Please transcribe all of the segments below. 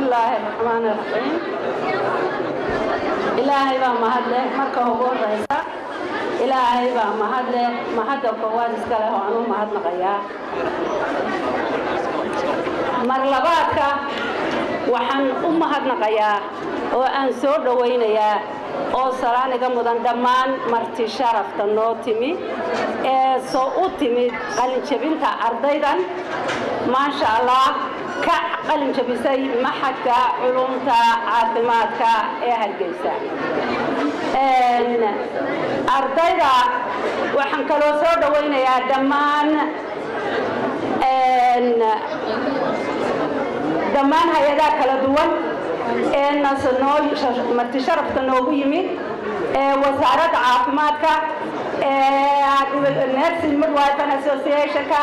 bismillaahi raxmaani raxiim ilaahay baa mahad leh marka ugu horeysa ilaahay baa mahad leh mahadda koowaad iska leh oo aan u mahadnaqayaa mar labaadka waxaan u mahadnaqayaa oo aan soo dhowaynayaa oo salaaniga mudan dhammaan marti sharafta noo timi ee soo u timid qalinjabinta ardaydan maasha allah ka qalinjabisay maxadka culumta caafimaadka ee hargeysa ardayda waxaan kaloo soo dhowaynayaa dhammaan dhammaan hay-adaha kala duwan ee marti sharafta noogu yimid ee wasaaradda caafimaadka nursing midwife associationka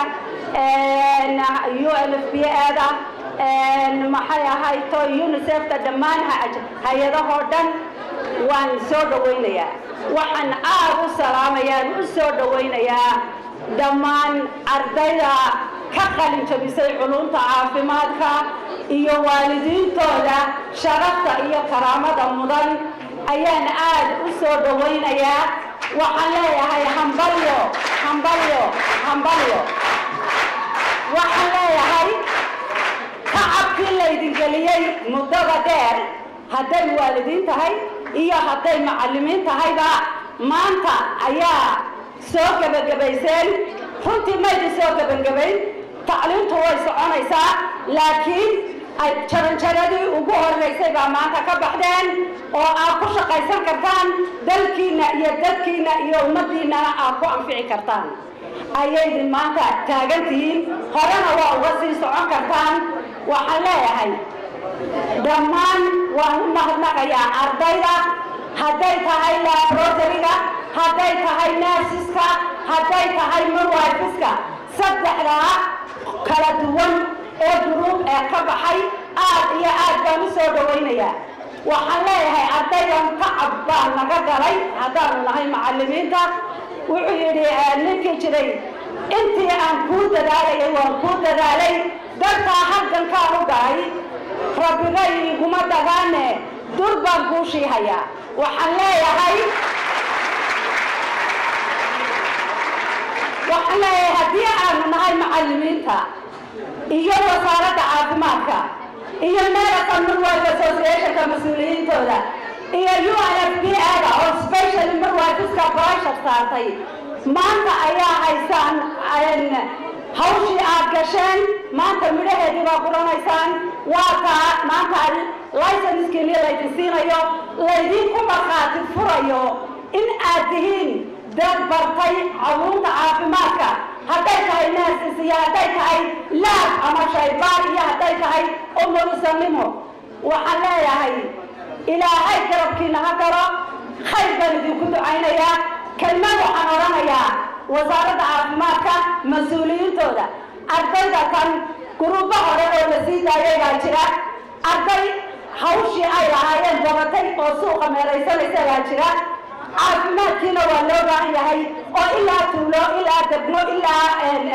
u l f b ada maxay ahayto unicefta dhammaan hay-adahoo dhan waan soo dhowaynayaa waxaan aad u salaamayaan u soo dhowaynayaa dhammaan ardayda ka qalin jabisay culumta caafimaadka iyo waalidiintooda sharafta iyo karaamada mudan ayaan aad u soo dhowaynayaa waxaan leeyahay hambalyo hambalyo hambalyo waxaan leeyahay tacabkii laydin geliyey muddada dheer hadday waalidiin tahay iyo hadday macallimiin tahayba maanta ayaa soo gebagabayseen runtii maydin soo gebagabayn tacliintu way soconaysaa laakiin jaranjaradii ugu horeysay baa maanta ka baxdeen oo aad ku shaqaysan kartaan dalkiinna iyo dadkiinna iyo ummaddiinnana aad ku anfici kartaan ayaydin maanta taagantihiin horena waa uga sii socon kartaan waxaan leeyahay dhammaan waan u mahadnaqayaa ardayda hadday tahay labrotariga hadday tahay nersiska hadday tahay midwifiska saddexdaa kala duwan ee duruub ee ka baxay aad iyo aad baan u soo dhowaynayaa waxaan leeyahay ardaydan tacab baa naga galay haddaanu nahay macallimiinta wuxuu yidhi ninkii jiray intii aan kuu dadaalayay waan kuu dadaalay dartaa halgankaan u galay rabbigay iguma dagaane dur baan kuu shiihayaa waxaan leeyahay waxaan leeyahay haddii aanu nahay macallimiinta iyo wasaaradda caafimaadka iyo medical midwife associationka mas-uuliyiintooda iyo u n f b ada oo special midwifiska pressure saartay maanta ayaa haysaan hawshii aad gasheen maanta midhaheedii baa guranaysaan waa taa maanta licenskini laydin siinayo laydinku markhaati furayo in aad tihiin dad bartay caluumta caafimaadka hadday tahay nurses iyo hadday tahay laab ama shaybaar iyo hadday tahay umulisanimo waxaan leeyahay ilaahay garabkiina ha galo khayr baan idinku ducaynayaa kelmad waxaan odhanayaa wasaaradda caafimaadka mas-uuliyiintooda ardayda kan guruubo hore oo la sii daayay baa jira arday hawshii ay lahaayeen babatay oo suuqa meeraysanaysa baa jira caafimaadkiina waa loo baahan yahay oo ilaa tuulo ilaa degmo ilaa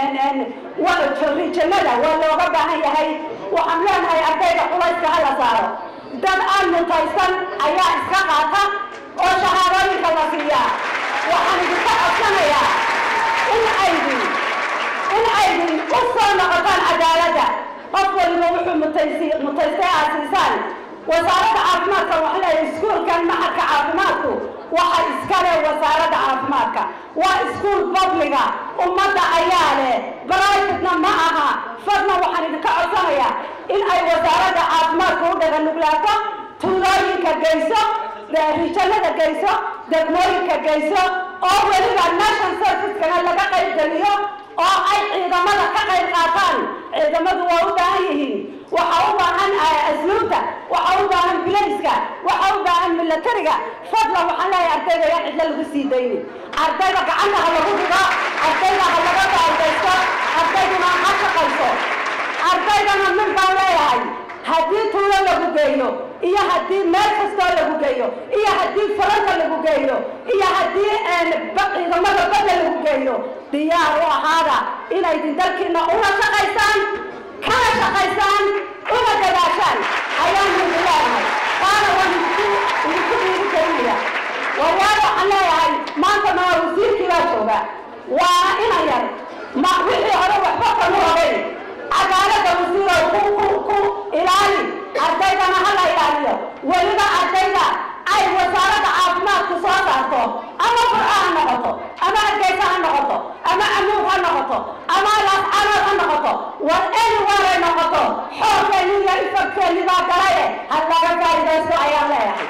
rijannada waa looga baahan yahay waxaan leenahay ardayda culayska ha la saaro dad aan mutaysan ayaa iska qaata oo shahaadooyinka la siiyaa waxaan idinka codsanayaa in aydin in aydin u soo noqotaan cadaaladda qof waliba wuxuu mutaysi mutaystay aad siisaan wasaaradda caafimaadka waxaa leeyahay iskuulkan maxadka caafimaadku waxa iskale wasaaradda caafimaadka waa iskuul babliga ummadda ayaa leh brivatena ma aha fadna waxaan idinka codsanayaa in ay wasaaradda caafimaadka u dhaganuglaato tuulooyinka geyso rijannada geyso degmooyinka geyso oo weliba national servicekana laga qayb geliyo oo ay ciidamada ka qayb qaataan ciidamadu waa u baahan yihiin waxa u baahan asluubta waxa u baahan bilayska waxa u baahan milatariga fadlan waxaan leeyahay ardayda yaan cidla lagu sii daynin ardayda gacanta ha lagu dhigo ardayda ha laga baaldaysto ardayduna ha shaqayso ardaydana mid baan leeyahay haddii tuulo lagu geeyo iyo haddii meel kastoo lagu geeyo iyo haddii faranka lagu geeyo iyo haddii ciidamada badda lagu geeyo diyaar u ahaada inaydin dalkiina una shaqaysaan kana shaqaysaan una dadaashaan ayaan idin leeyahay taana waan idinku idinku dhiiri gelinaya waryaal waxaan leeyahay maanta maa wasiirkii baa jooga waa inan yar ma wixii hore waxba kama ogeyn cadaalada wasiirow ku ku ku ilaali ardaydana ha la ilaaliyo weliba ardayda ay wasaaradda caafimaadku soo saarto ama qur'a ha noqoto ama hargeysa ha noqoto ama amuug ha noqoto ama laascanood ha noqoto war anywhere noqoto xoogkeeni iyo ifagkeeni baa galaye ha laga faa'iidaysto ayaan leeyahay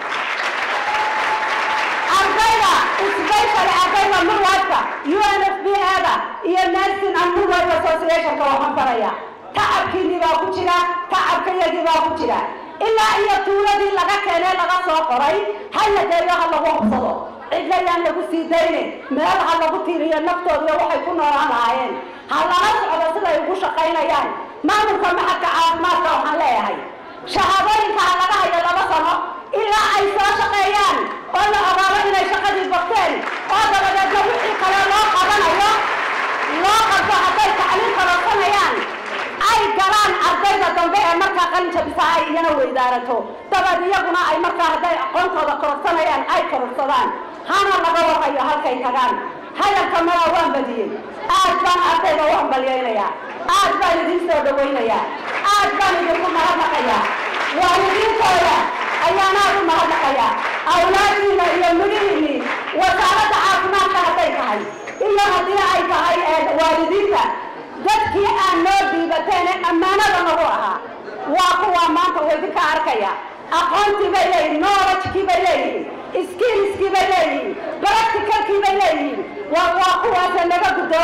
ardayda isbeyshale ardayda midwifeka unfb-ada iyo nursing and midwife associationka waxaan faraya tacabkiinii baa ku jira tacabkayagii baa ku jira ilaa iyo tuuladii laga keenee laga soo qoray ha la geeyo ha lagu hubsado cidlayaan lagu sii dayne meel ha lagu tiiriyo naftoodiyo waxay ku noolaan lahaayeen ha lala socdo siday ugu shaqaynayaan maamulka maxadka caafimaadka waxaan leeyahay shahaadooyinka ha laga hayo laba sano ilaa ay soo shaqeeyaan oo la ogaado inay shaqadii barteen oo dabadeedna wixii kale loo qabanayo loo qabto hadday tacliim kororsanayaan ay galaan ardayda dambe ee markaa qalinjabisa ay iyana weydaarato dabad iyaguna ay markaa hadday aqoontooda kororsanayaan ay kororsadaan hana laga warayo halkay tagaan hadalka madaa waan badiyey aad baan ardayda u hambalyaynayaa aad baan idiin soo dhawaynayaa aad baan idinku mahadnaqayaa waalidiintooda ayaan aad u mahadnaqayaa awlaadiina iyo midhihiinii wasaaradda caafimaadka hadday tahay iyo haddii ay tahay waalidiinta dadkii aan noo dhiibateene ammaanada nagu ahaa waa kuwaa maanta uu idinka arkaya aqoontii bay leeyihin knowledgekii bay leeyihiin skillskii bay leeyihiin practicalkii bay leeyihiin waa waa kuwaasa naga gudoo